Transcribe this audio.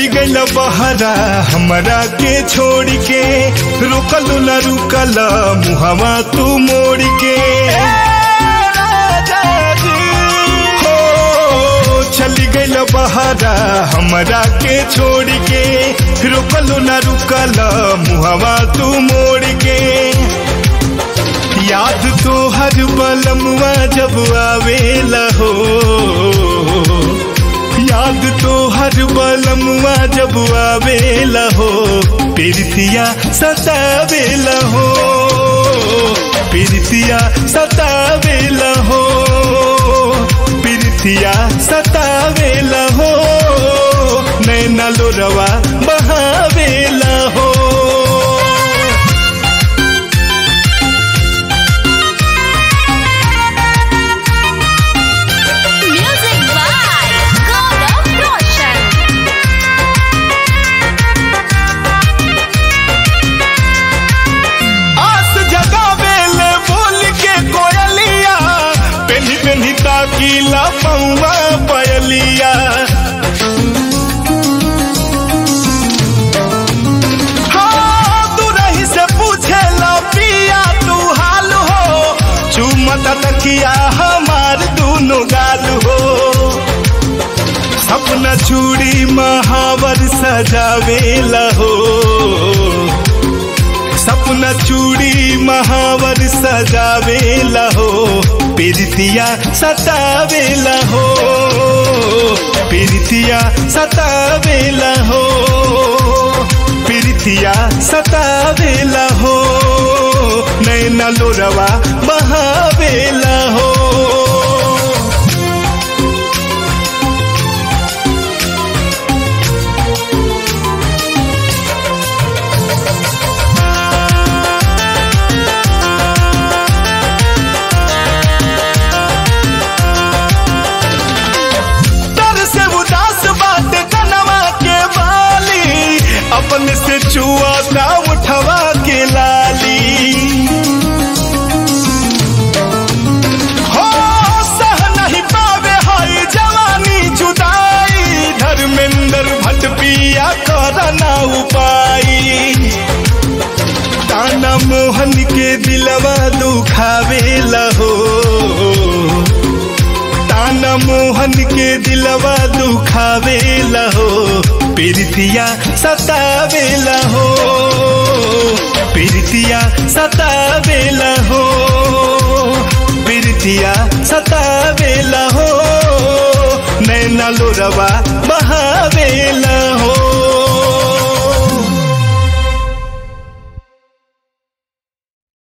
चली गईल बहरा हमरा के छोड़ के रुकल न रुकल मुहवा तू मोड़ के हो चली गईल बहरा हमरा के छोड़ के रुकल न रुकल मुहवा तू मोड़ के याद तो हर बलमुआ जब आवेला हो याद तो हर बलमुआ जब आवेला हो प्रीतिया सतावेला हो प्रीतिया सतावेला हो प्रीतिया सतावेला हो नैना लोरवा बहावेला हो Music by Gaurav Roshan. आस जगावेले बोल के कोयलिया पेन्ही पेन्ही ताकीला पौवा पयलिया हाँ, तू रही से पूछेला पिया तू हाल हो चुमत तकिया हमार दोनों गाल हो सपना चूड़ी महावर सजावेला हो सपना चूड़ी महावर सजावेला हो प्रीतिया सतावेला हो प्रीतिया सतावेला हो प्रीतिया सतावेला हो नैना लोरवा बहावेला हो तर से उदास बात कनवा के बाली अपन से चुआ ना उठवा के लाली हो सह नहीं पावे हाय जवानी जुदाई धर्मेंद्र भट पिया कर ना उपाई ताना मोहन के दिलवा दुखावेला हो ताना मोहन के दिलवा दुखावेला हो प्रीतिया सतावेला हो प्रीतिया सतावेला हो प्रीतिया सतावेला हो नैना लोरवा बहावेला